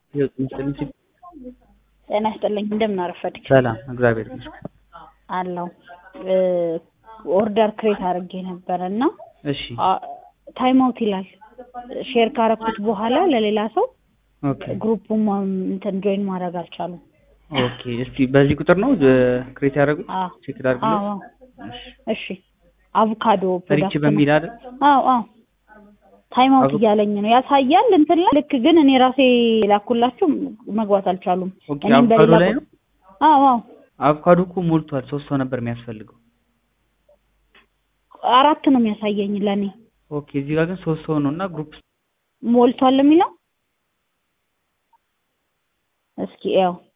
ህይወት ይመስልኝ ሲል ጤና ይስጥልኝ እንደምን አረፈድክ? ሰላም እግዚአብሔር ይመስገን። አለው ኦርደር ክሬት አድርጌ ነበረ እና እሺ ታይም አውት ይላል። ሼር ካረኩት በኋላ ለሌላ ሰው ኦኬ ግሩፑን እንትን ጆይን ማድረግ አልቻሉም። ኦኬ። እስቲ በዚህ ቁጥር ነው ክሬት ያደረጉት? አዎ ቼክ ላድርግልህ። አዎ እሺ አቮካዶ ሪች ፕሮዳክት ነው። በሚል አይደል? አዎ አዎ ታይም አውት አቮ- እያለኝ ነው ያሳያል እንትን ላይ ልክ ግን እኔ ራሴ ላኩላችሁ መግባት አልቻሉም። ኦኬ እኔም አቮካዶ በሌላ ላይ ቁ- ነው። አዎ አዎ አቮካዶ እኮ ሞልቷል። ሶስት ሰው ነበር የሚያስፈልገው። አራት ነው የሚያሳየኝ ለእኔ ኦኬ እዚህ ጋር ግን ሶስት ሰው ነው እና ግሩፕ ሞልቷል የሚለው እስኪ ያው